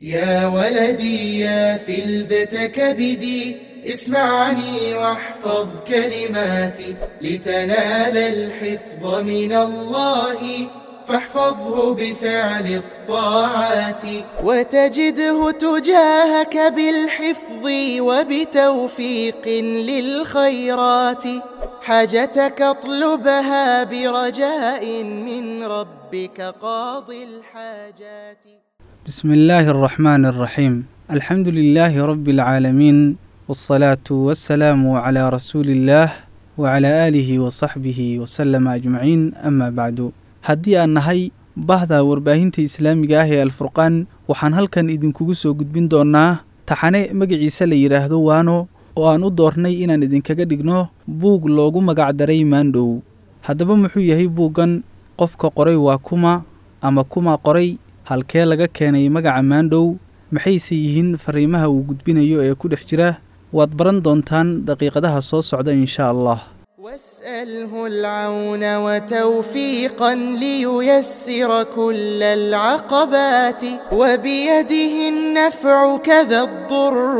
يا ولدي يا فلذة كبدي اسمعني واحفظ كلماتي لتنال الحفظ من الله فاحفظه بفعل الطاعات وتجده تجاهك بالحفظ وبتوفيق للخيرات حاجتك اطلبها برجاء من ربك قاضي الحاجات بسم الله الرحمن الرحيم الحمد لله رب العالمين والصلاة والسلام على رسول الله وعلى آله وصحبه وسلم أجمعين أما بعد haddii aan nahay bahda warbaahinta islaamiga ah ee alfurqaan waxaan halkan idinkugu soo gudbin doonnaa taxane magaciisa la yidhaahdo waano oo aan u doornay inaan idinkaga dhigno buug loogu magacdaray maandhow haddaba muxuu yahay buuggan qofka qoray waa kuma ama kuma qoray halkee laga keenay magaca maandhow maxayse yihiin fariimaha uu gudbinayo ee ku dhex jira waad baran doontaan daqiiqadaha soo socda insha allah واسأله العون وتوفيقا لييسر كل العقبات وبيده النفع كذا الضر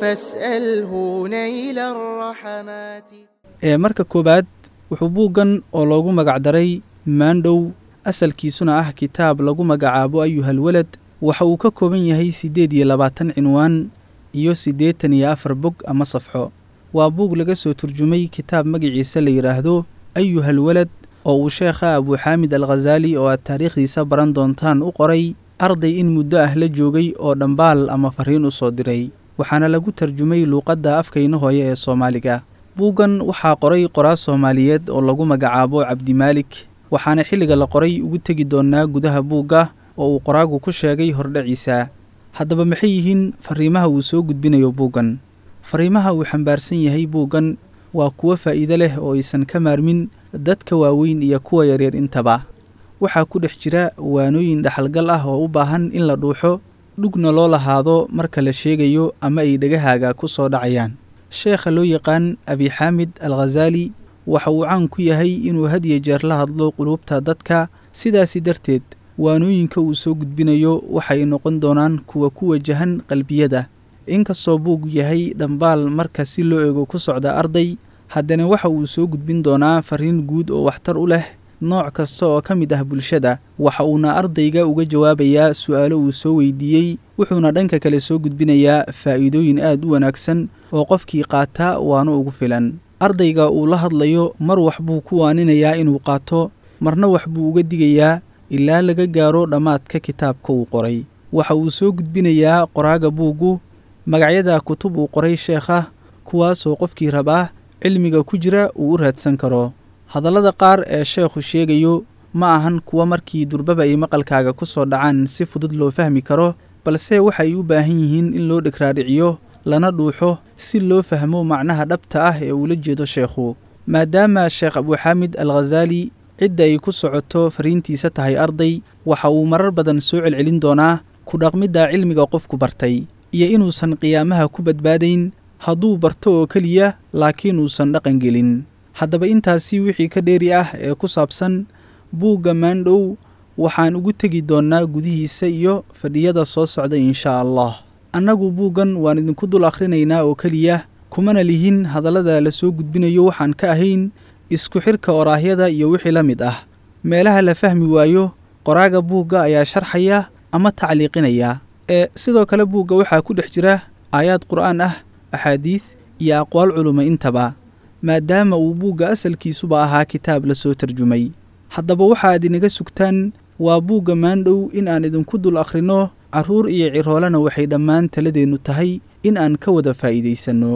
فاسأله نيل الرحمات ee marka koowaad wuxuu buuggan oo loogu magacdaray maandhow asalkiisuna ah kitaab lagu magacaabo ayuhal welad waxa uu ka kooban yahay siddeed iyo labaatan cinwaan iyo siddeetan iyo afar bog ama safxo waa buug laga soo turjumay kitaab magaciisa la yidhaahdo ayuhal welad oo uu sheekha abuuxaamid al khasaali oo aad taariikhdiisa baran doontaan u qoray arday in muddo ah la joogay oo dhambaal ama fariin u soo diray waxaana lagu tarjumay luuqadda afkayna hooye ee soomaaliga buuggan waxaa qoray qoraa soomaaliyeed oo lagu magacaabo cabdimaalik waxaana xilliga la qoray ugu tegi doonnaa gudaha buugga oo uu qoraagu ku sheegay hordhaciisa haddaba maxay yihiin fariimaha uu soo gudbinayo buuggan fariimaha uu xambaarsan yahay buuggan waa kuwo faa'iido leh oo aysan ka maarmin dadka waaweyn iyo kuwa yaryar intaba waxaa ku dhex jira waanooyin dhaxalgal ah oo u baahan in la dhuuxo dhugna loo lahaado marka la sheegayo ama ay dhegahaaga ku soo dhacayaan sheekha loo yaqaan abixaamid al khasaali waxa uu caan ku yahay inuu hadiyo jeer la hadlo quluubta dadka sidaasi darteed waanooyinka uu soo gudbinayo waxay noqon doonaan kuwa ku wajahan qalbiyada inkastoo buugu yahay dhambaal marka si loo eego ku socda arday haddana waxa uu soo gudbin doonaa fariin guud oo waxtar u leh nooc kasta oo ka mid ah bulshada waxa uuna ardayga uga jawaabayaa su'aalo uu soo weydiiyey wuxuuna dhanka kale soo gudbinayaa faa'iidooyin aad u wanaagsan oo qofkii qaata waana ugu filan ardayga uu la hadlayo mar wax buu ku waaninayaa inuu qaato marna wax buu uga digayaa ilaa laga gaaro dhammaadka kitaabka uu qoray waxa uu soo gudbinayaa qoraaga buuggu magacyada kutub uu qoray sheekha kuwaasoo qofkii rabaa cilmiga ku jira uu u raadsan karo hadallada qaar ee sheekhu sheegayo ma ahan kuwa markii durbaba ay maqalkaaga ku soo dhacaan si fudud loo fahmi karo balse waxay u baahan yihiin in loo dhegraadhiciyo lana dhuuxo si loo fahmo macnaha dhabta ah ee uula jeedo sheekhu maadaama sheekh abuuxaamid al khasaali cidda ay ku socoto fariintiisa tahay arday waxa uu marar badan soo celcelin doonaa ku dhaqmidda cilmiga qofku bartay iyo inuusan qiyaamaha ku badbaadayn hadduu barto oo keliya laakiin uusan dhaqan gelin haddaba intaasi wixii ka dheeri ah ee ku saabsan buugga maandhow waxaan ugu tegi doonnaa gudihiisa iyo fadhiyada soo socda inshaa allah annagu buuggan waan idinku dul akhrinaynaa oo keliya kumana lihin hadallada la soo gudbinayo waxaan ka ahayn isku xidhka oraahyada iyo wixii la mid ah meelaha la fahmi waayo qoraaga buugga ayaa sharxaya ama tacliiqinaya ee sidoo kale buugga waxaa ku dhex jira aayaad qur'aan ah axaadiid iyo aqwaal culuma intaba maadaama uu buugga asalkiisuba ahaa kitaab la soo tarjumay haddaba waxaaad inaga sugtaan waa buugga maandhow in aan idinku dul akhrinno carruur iyo ciroolena waxay dhammaan taladeennu tahay in aan ka wada faa'iidaysanno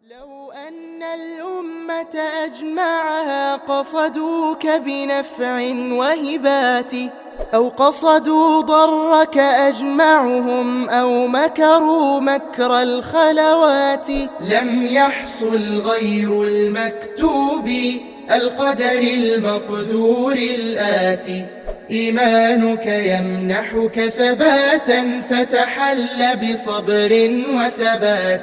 لو أن الأمة أجمعها قصدوك بنفع وهبات أو قصدوا ضرك أجمعهم أو مكروا مكر الخلوات لم يحصل غير المكتوب القدر المقدور الآتي إيمانك يمنحك ثباتا فتحل بصبر وثبات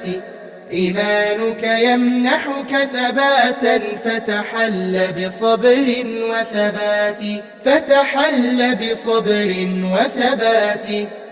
إيمانك يمنحك ثباتا فتحل بصبر وثبات فتحل بصبر وثبات